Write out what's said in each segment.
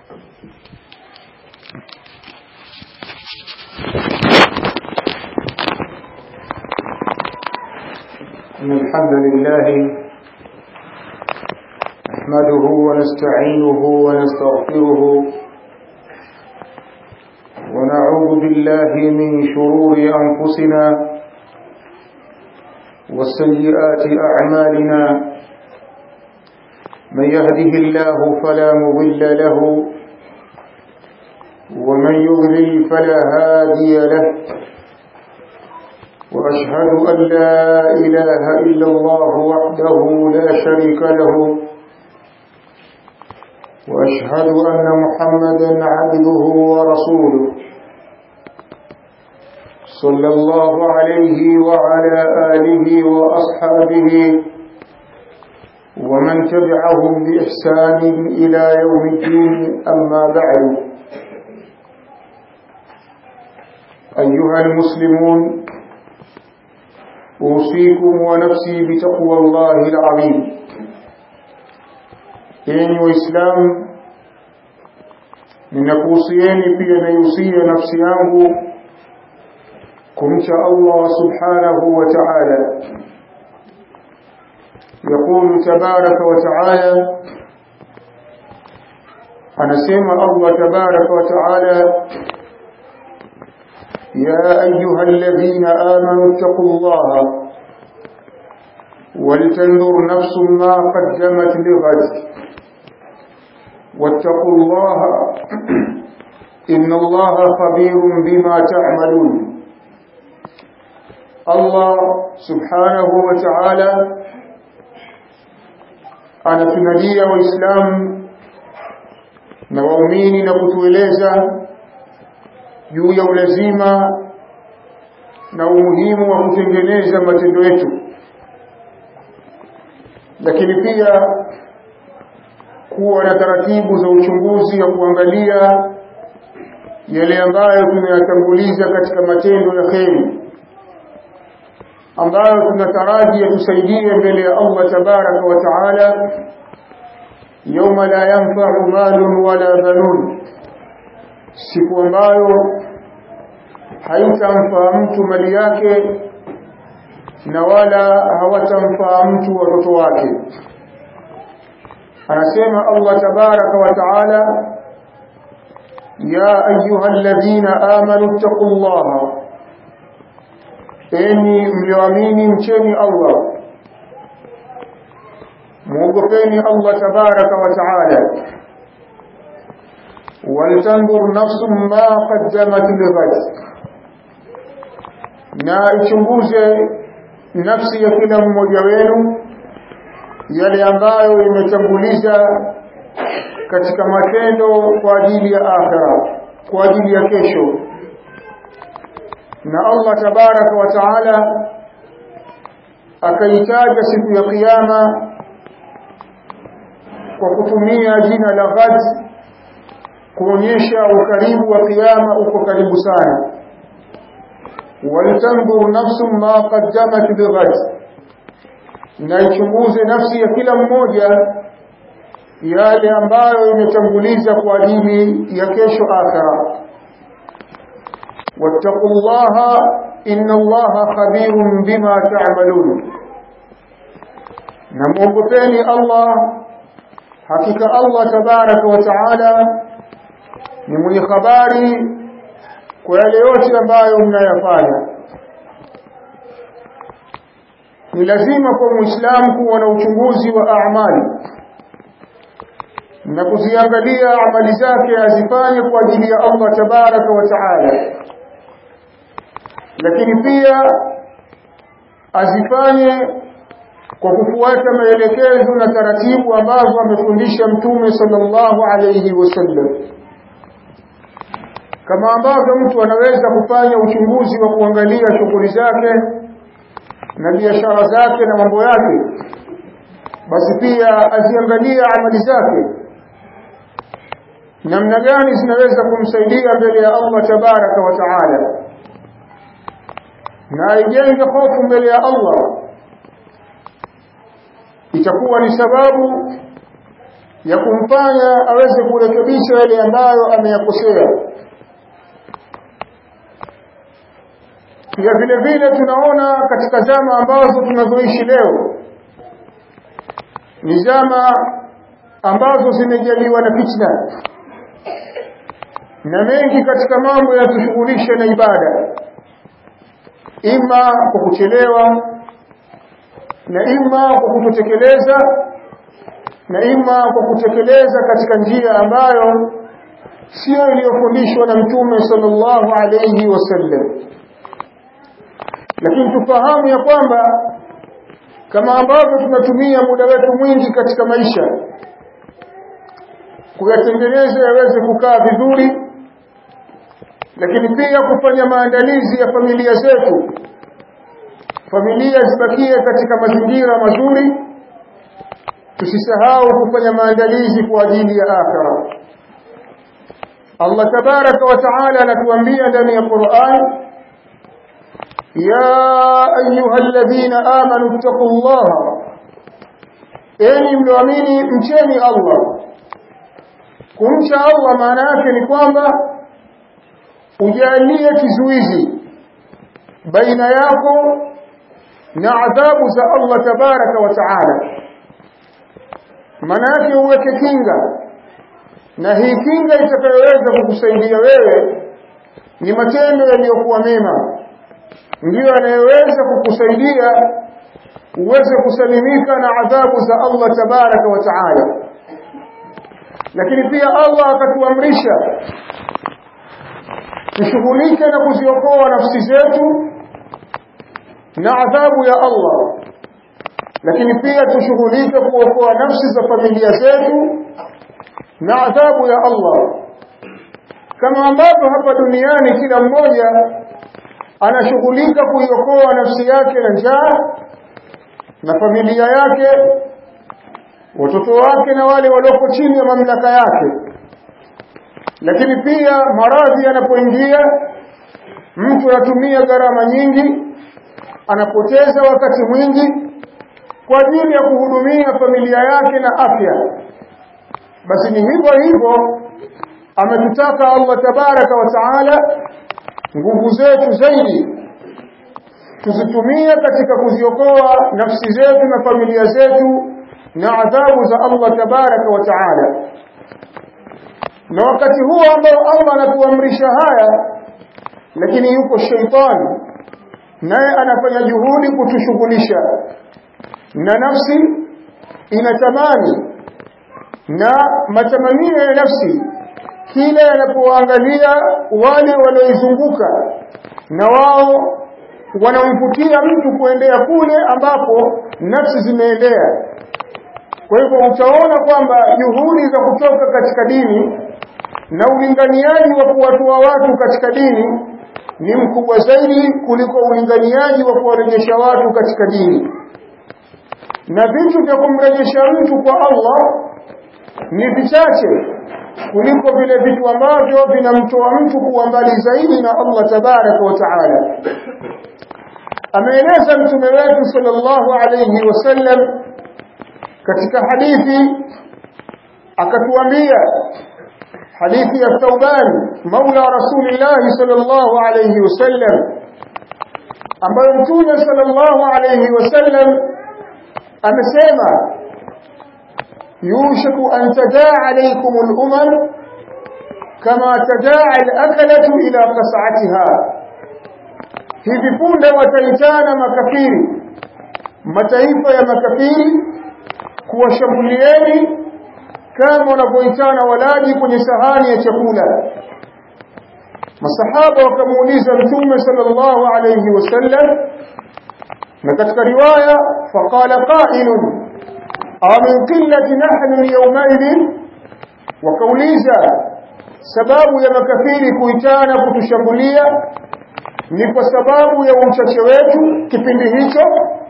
إن الحمد لله نحمده ونستعينه ونستغفره ونعوذ بالله من شرور أنفسنا وسيئات أعمالنا من يهده الله فلا مضل له ومن يضلل فلا هادي له وأشهد أن لا إله إلا الله وحده لا شريك له وأشهد أن محمدا عبده ورسوله صلى الله عليه وعلى آله وأصحابه ومن تبعهم بإحسان إلى يوم الدين أما بعد أيها المسلمون أوصيكم ونفسي بتقوى الله العظيم enyi waislamu ninakuhusieni pia naihusia nafsi yangu kumcha allah subhanahu wa taala yaqulu tabaraka wa taala anasema allah tabaraka wa taala يا أيها الذين آمنوا اتقوا الله ولتنظر نفس ما قدمت لغد واتقوا الله إن الله خبير بما تعملون الله سبحانه وتعالى anatunadia waislamu na waumini na kutueleza juu ya ulazima na umuhimu wa kutengeneza matendo yetu lakini pia kuwa na taratibu za uchunguzi wa kuangalia yale ambayo tunayatanguliza katika matendo ya kheri ambayo tunataraji yatusaidie mbele ya Allah tabaraka wa taala yauma la yanfa'u malun wala banun siku ambayo haitamfaa mtu mali yake na wala hawatamfaa mtu watoto wake anasema Allah tabaraka wa taala ya ayuha alladhina amanu taqullaha enyi mlioamini mcheni Allah muogopeni Allah tabaraka wa taala waltandur nafsum ma qaddamat lighad na ichunguze nafsi ya kila mmoja wenu yale ambayo imetanguliza katika matendo kwa ajili ya akhira kwa ajili ya kesho na Allah tabaraka wa taala akaitaja siku ya kiyama kwa kutumia jina la ghad kuonyesha ukaribu wa kiyama uko karibu sana walitanzur nafsum ma qaddamat lighad na ichunguze nafsi ya kila mmoja yale ambayo imetanguliza kwa ajili ya kesho akhira wattaqullaha inna allaha khabirun bima ta'malun na muogopeni Allah hakika Allah tabaraka wa taala ni mwenye habari kwa yale yote ambayo mnayafanya ni lazima kwa muislamu kuwa na uchunguzi wa amali na kuziangalia amali zake azifanye kwa ajili ya Allah tabaraka wa taala lakini pia azifanye kwa kufuata maelekezo na taratibu ambazo amefundisha mtume sallallahu alayhi wasallam kama ambavyo mtu anaweza kufanya uchunguzi wa kuangalia shughuli zake na biashara zake na mambo yake basi pia aziangalia amali zake namna gani zinaweza kumsaidia mbele ya Allah tabaraka wa taala na ijenge hofu mbele ya Allah itakuwa ni sababu ya kumfanya aweze kurekebisha yale ambayo ameyakosea pia vile vile tunaona katika zama ambazo tunazoishi leo ni zama ambazo zimejaliwa na fitna na mengi katika mambo yanatushughulisha na ibada ima kwa kuchelewa na ima kwa kutotekeleza na ima kwa kutekeleza katika njia ambayo sio iliyofundishwa na mtume sallallahu alayhi wasallam lakini tufahamu ya kwamba kama ambavyo tunatumia muda wetu mwingi katika maisha kuyatengeneza yaweze kukaa vizuri lakini pia kufanya maandalizi ya familia zetu familia zibakie katika mazingira mazuri tusisahau kufanya maandalizi kwa ajili ya akhira Allah tabaraka wa taala anatuambia ndani ya Qur'an ya ayyuhalladhina amanu taqullaha enyi mlioamini mcheni Allah kumcha Allah maana yake ni kwamba ujalie kizuizi baina yako na adhabu za Allah tabaraka wa taala maana yake uweke kinga na hii kinga itakayoweza kukusaidia wewe ni matendo yaliyokuwa mema ndiyo yanayoweza kukusaidia uweze kusalimika na adhabu za Allah tabaraka wa taala lakini pia Allah akatuamrisha tushughulike na kuziokoa nafsi zetu na adhabu ya Allah lakini pia tushughulike kuokoa nafsi za familia zetu na adhabu ya Allah kama ambavyo hapa duniani kila mmoja anashughulika kuiokoa nafsi yake na njaa na familia yake watoto wake na wale walioko chini ya mamlaka yake lakini pia maradhi yanapoingia mtu anatumia gharama nyingi anapoteza wakati mwingi kwa ajili ya kuhudumia familia yake na afya basi ni hivyo hivyo ametutaka Allah tabaraka wa taala nguvu zetu zaidi tuzitumie katika kuziokoa nafsi zetu na familia zetu na adhabu za Allah tabaraka wa taala na wakati huo ambao Allah anatuamrisha haya lakini yuko sheitani naye anafanya juhudi kutushughulisha na nafsi inatamani na matamanio ya nafsi kila yanapoangalia wale walioizunguka na wao wanamvutia mtu kuendea kule ambapo nafsi zimeendea kwa hivyo utaona kwamba juhudi za kutoka katika dini na ulinganiaji wa kuwatoa watu katika dini ni mkubwa zaidi kuliko ulinganiaji wa kuwarejesha watu katika dini na vitu vya kumrejesha mtu kwa Allah ni vichache kuliko vile vitu ambavyo vinamtoa mtu kuwa mbali zaidi na Allah tabaraka wa taala ameeleza mtume wetu sallallahu alayhi wasallam katika hadithi akatuambia hadithi ya Thauban maula rasulillah sallallahu alayhi wasallam ambayo mtume sallallahu alayhi wasallam amesema yushaku an tadaa alaykum al-umam kama tadaa al-akalatu ila qas'atiha hivi punde wataitana makafiri mataifa ya makafiri kuwashambulieni kama wanavyoitana walaji kwenye sahani ya chakula masahaba wakamuuliza mtume sallallahu alayhi wasallam na katika riwaya faqala qailun aw min qillati nahnu yawmaidhin wakauliza sababu ya makafiri kuitana kutushambulia ni kwa sababu ya uchache wetu kipindi hicho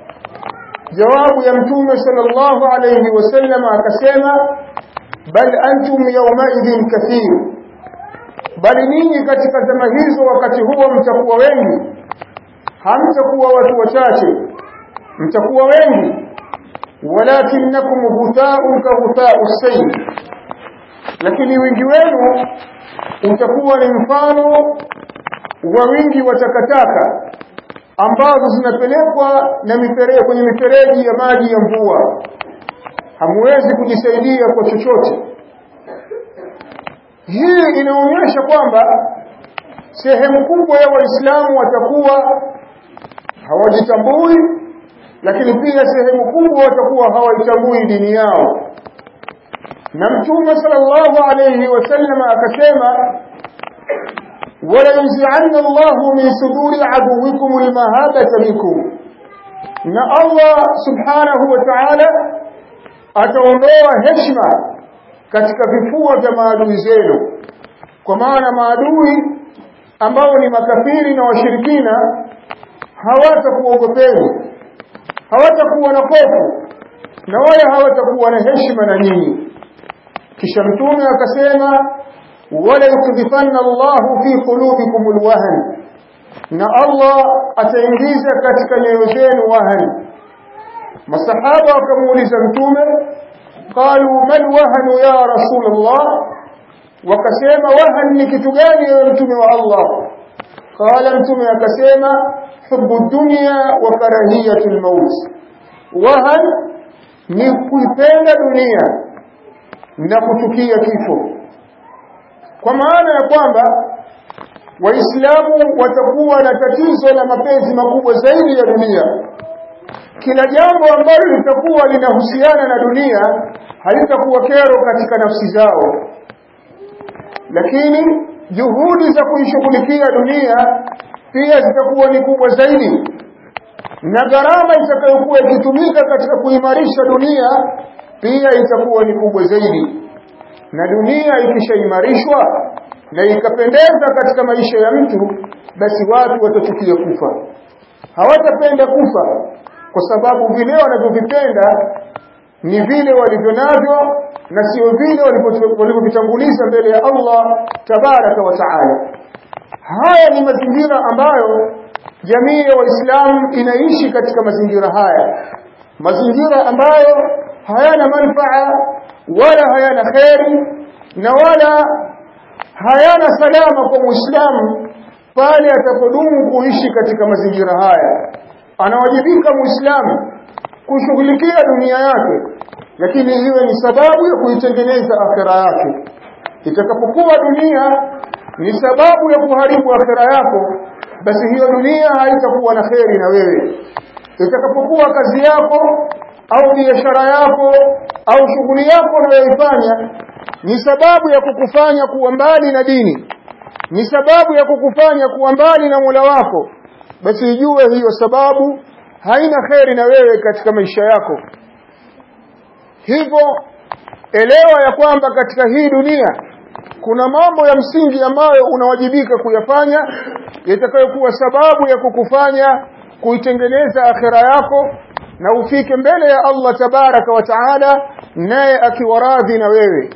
jawabu ya mtume sallallahu alayhi wasallam akasema bal antum yawmaidhin kathir bali ninyi katika zama hizo wakati huo mtakuwa wengi hamtakuwa watu wachache mtakuwa wengi walakinnakum ghutha'un ka ghutha'u sayl lakini wingi wenu utakuwa ni mfano wa wingi wa takataka ambazo zinapelekwa na mifereji kwenye mifereji ya maji ya mvua hamwezi kujisaidia kwa chochote hii inaonyesha kwamba sehemu kubwa ya waislamu watakuwa hawajitambui lakini pia sehemu kubwa watakuwa hawaitambui dini yao na mtume sallallahu alayhi wasallam akasema wala yunzi'anna Allahu min suduri aduwikum almahabata minkum na Allah subhanahu wa ta'ala ataondoa heshima katika vifua vya maadui zenu kwa maana maadui ambao ni makafiri na washirikina hawatakuogopeni hawatakuwa na hofu na wala hawatakuwa na heshima na nyinyi kisha mtume akasema wala yukdhifanna Allahu fi qulubikum alwahn na Allah ataingiza katika nyoyo zenu wahan masahaba wakamuuliza mtume qalu man wahanu ya rasulullah wakasema wahan ni kitu gani ewe mtume wa Allah qala mtume akasema hubbu dunya wa karahiyatul maut wahan ni kuipenda dunia na kuchukia kifo kwa maana ya kwamba waislamu watakuwa na tatizo la mapenzi makubwa zaidi ya dunia kila jambo ambalo litakuwa linahusiana na dunia halitakuwa kero katika nafsi zao lakini juhudi za kuishughulikia dunia pia zitakuwa ni kubwa zaidi na gharama itakayokuwa ikitumika katika kuimarisha dunia pia itakuwa ni kubwa zaidi na dunia ikishaimarishwa na ikapendeza katika maisha ya mtu basi watu watachukia kufa hawatapenda kufa kwa sababu vile wanavyovipenda ni vile walivyo navyo na sio vile walivyovitanguliza mbele ya Allah tabaraka wa taala haya ni mazingira ambayo jamii ya waislamu inaishi katika mazingira haya mazingira ambayo hayana manfaa wala hayana kheri na wala hayana salama kwa muislamu pale atapodumu kuishi katika mazingira haya anawajibika muislamu kushughulikia dunia yake lakini iwe ni sababu ya kuitengeneza akhera yake itakapokuwa dunia ni sababu ya kuharibu akhera yako basi hiyo dunia haitakuwa na kheri na wewe itakapokuwa kazi yako au biashara yako au shughuli yako unayoifanya ni sababu ya kukufanya kuwa mbali na dini ni sababu ya kukufanya kuwa mbali na Mola wako basi ijue hiyo sababu haina kheri na wewe katika maisha yako hivyo elewa ya kwamba katika hii dunia kuna mambo ya msingi ambayo unawajibika kuyafanya yatakayokuwa sababu ya kukufanya kuitengeneza akhera yako na ufike mbele ya Allah tabaraka wa taala naye akiwa radhi na wewe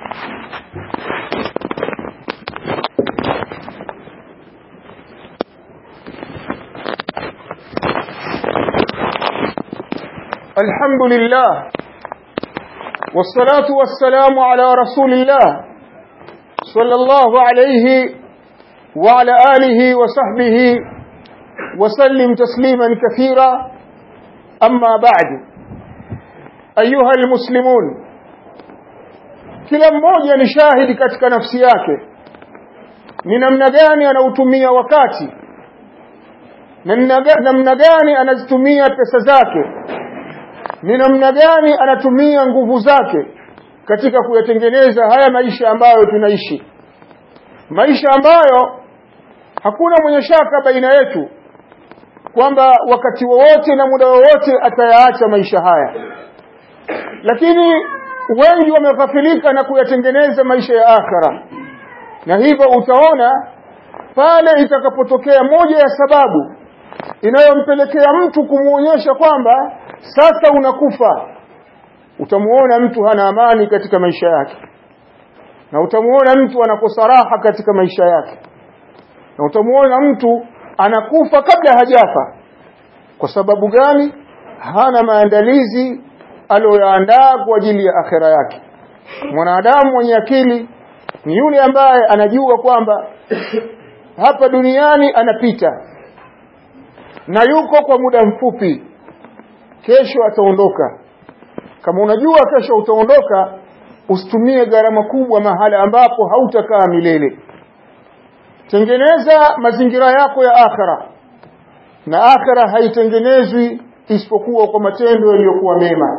الحمد لله والصلاة والسلام على رسول الله صلى الله عليه وعلى آله وصحبه وسلم تسليما كثيرا أما بعد أيها المسلمون kila mmoja ni shahidi katika nafsi yake ni namna gani anautumia wakati na namna gani anazitumia pesa zake ni namna gani anatumia nguvu zake katika kuyatengeneza haya maisha ambayo tunaishi maisha ambayo hakuna mwenye shaka baina yetu kwamba wakati wowote na muda wowote atayaacha maisha haya lakini wengi wameghafilika na kuyatengeneza maisha ya akhira na hivyo utaona pale itakapotokea moja ya sababu inayompelekea mtu kumuonyesha kwamba sasa unakufa utamuona mtu hana amani katika maisha yake na utamuona mtu anakosa raha katika maisha yake na utamuona mtu anakufa kabla hajafa kwa sababu gani hana maandalizi aliyoyaandaa kwa ajili ya akhira yake mwanadamu mwenye akili ni yule ambaye anajua kwamba hapa duniani anapita na yuko kwa muda mfupi kesho ataondoka kama unajua kesho utaondoka usitumie gharama kubwa mahala ambapo hautakaa milele tengeneza mazingira yako ya akhira na akhira haitengenezwi isipokuwa kwa matendo yaliyokuwa mema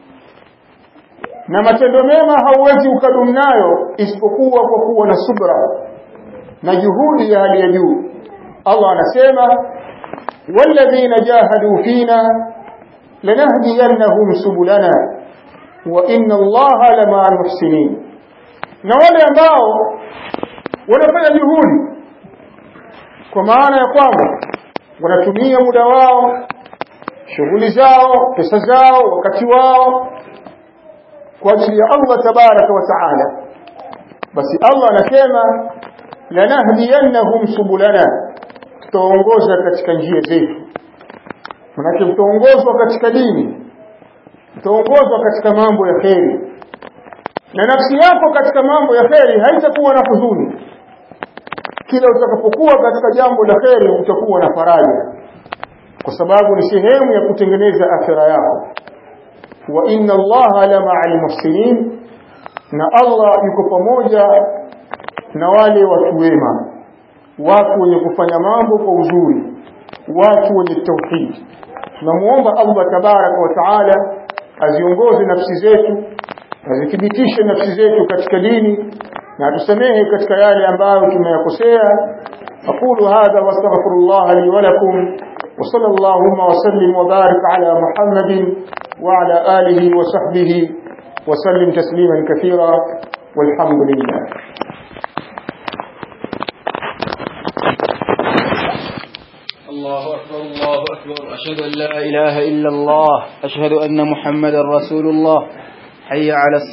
na matendo mema hauwezi ukadumu nayo isipokuwa kwa kuwa na subra na juhudi ya hali ya juu Allah anasema walladhina jahadu fina lanahdiyannahum subulana wa inna Allaha lama'al muhsinin na wale ambao wanafanya juhudi kwa maana ya kwamba wanatumia muda wao shughuli zao pesa zao wakati wao kwa ajili ya Allah tabaraka wa taala basi Allah anasema lanahdiyannahum subulana tutaongoza katika njia zetu manake mtaongozwa katika dini mtaongozwa katika mambo ya kheri na nafsi yako katika mambo ya kheri haitakuwa na huzuni kila utakapokuwa katika jambo la kheri utakuwa na faraja kwa sababu ni sehemu ya kutengeneza akhira yako wa inna allaha la ma'al muhsinin na Allah yuko pamoja na wale watu wema watu wenye kufanya mambo kwa uzuri watu wenye tauhid tunamuomba Allah tabaraka wa taala aziongoze nafsi zetu azithibitishe nafsi zetu katika dini na atusamehe katika yale ambayo tumeyakosea aqulu hadha wastaghfirullah li wa lakum وصلى اللهم وسلم وبارك على محمد وعلى آله وصحبه وسلم تسليما كثيرا والحمد لله الله أكبر الله أكبر أشهد أن لا إله إلا الله أشهد أن محمدا رسول الله حي على